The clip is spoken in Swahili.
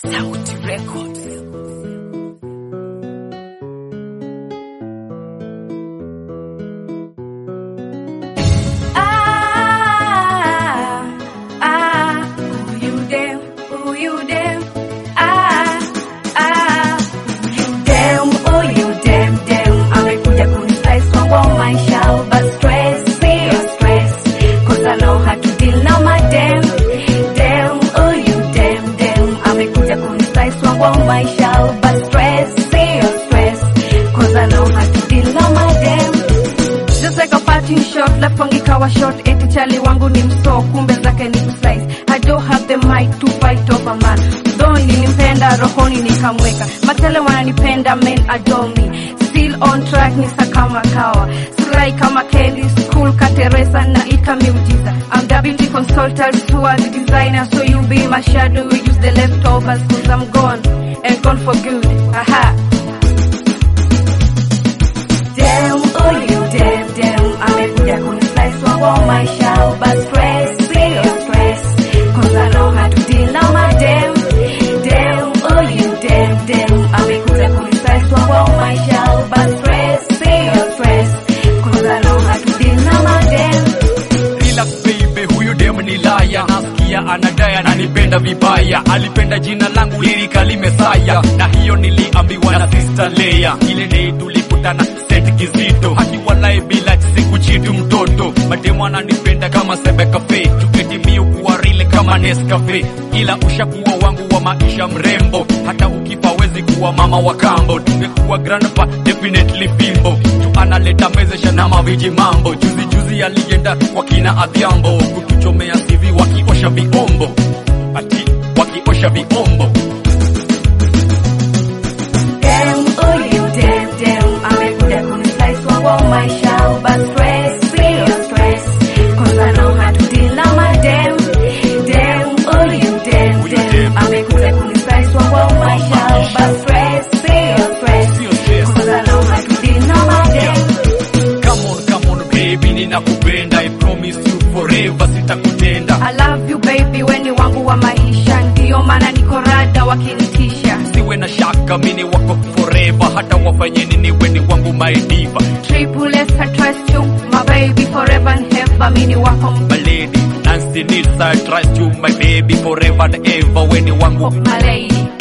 Sauti Records. Ah, ah, who you damn, who you damn, ah, ah, who you damn, who you damn, damn, amekuja kunislice wangu wa maisha, but stress, sio stress, cause I know how to deal now my damn, damn, who you damn, damn, amekuja kunislice wangu wa maisha, but stress, sio stress, cause I know how to deal now my damn. Just like a parting shot, left wangu ikawa short, eti chali wangu ni mso, kumbe zake ni kuslice. I don't have the mic to fight over man. Though nilimpenda rohoni nikamweka, matele wananipenda men adore me. Still on track ni kama kawa, Sly kama Kelly, school kateresa na ika miujiza. I'm the beauty consultant, who are the designer, so you be my shadow, we use the leftovers, cause I'm gone, and gone for good. Aha. Damn, oh you damn, damn Amekuja kunislice wangu wa maisha But stress, sio stress Cause I know how to deal now my damn Damn, oh you damn, damn Amekuja kunislice wangu wa maisha But stress, sio stress Cause I know how to deal now my damn Relax baby, huyu dem ni laya, nasikia anadai ananipenda vibaya, alipenda jina langu lirikali Mesaya, na hiyo niliambiwa na sister Leia. Ile day tulikutana set kizito, akiwalai bila siku chitu mtoto, mademu ananipenda kama Sebe Cafe, tuketimiu kuwa rile kama Nescafe, ila ushakuwa wangu wa maisha mrembo, hata ukifa wezi kuwa mama wa kambo, tungekuwa grandpa definitely bimbo, tu analeta mezesha na maviji mambo, juzi juzi alienda kwa kina Adhiambo kutuchomea sivi wakiosha viombo, ati wakiosha viombo. Damn, oh you damn, damn Amekuja kunislice wangu wa maisha But stress, sio stress Cause I know how to deal now my damn Damn, oh you damn, Oh, you damn damn. Amekuja kunislice wangu wa maisha But stress, sio stress Sio stress. Cause I know how to deal now my damn Come on, come on baby, ninakupenda, I promise you forever sitakutenda. I love you baby, weni wangu wa maisha Ndiyo maana niko rada wakinitisha Siwe na shaka, mini wako forever, hata wafanye nini, weni wangu my diva, Triple S, I trust you My baby forever and ever Mini wako my lady. Nancy Nisa, I trust you my baby forever and ever, weni wangu my lady